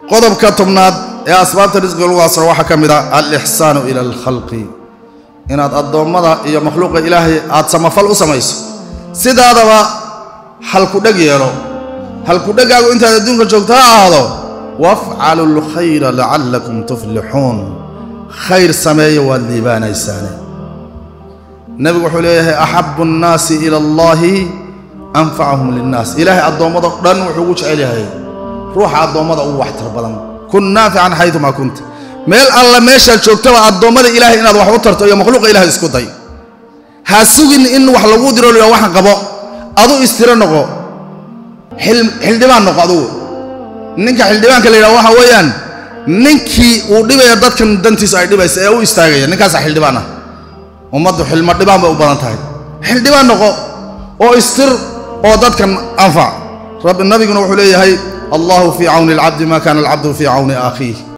qodobka tobnaad ee asbaabta risqiga lagu asro waxaa ka mid a alixsaanu ila alkhalqi inaad addoommada iyo makhluuqa ilaahay aad samafal u samayso sidaadaba halkudheg yeelo halkudhegaagu intaad adduunka joogto ha ahaado wafcalu lkhayra lacallakum tuflixuun khayr sameeya waad liibaanaysaane nebigu wuxuu leeyahay axabu nnaasi ila allaahi anfacahum linnaas ilaahay addoommado dhan wuxuu ugu jecel yahay ruuxa addoommada ugu waxtar badan kun naafican xaydumaa kunta meel alla meeshaad joogtaba addoommada ilaahay inaad wax u tarto iyo makhluuqa ilahay isku day ha sugin in wax lagu diro la waxan qabo adu istiro noqo xildhibaan noqo adugu ninka xildhibaanka la yidhaha waxa weeyaan ninkii uu dhibaya dadkan dantiisu ay dhibaysa ee u istaagaya ninkaasaa xildhibaan ah ummaddu xilmo dhibaan bay u badan tahay xildhibaan noqo oo istir oo dadkan anfac rabbi nabiguna wuxuu leeyahay allahu fii cawni alcabdi ma kaana alcabdu fii cawni akhiih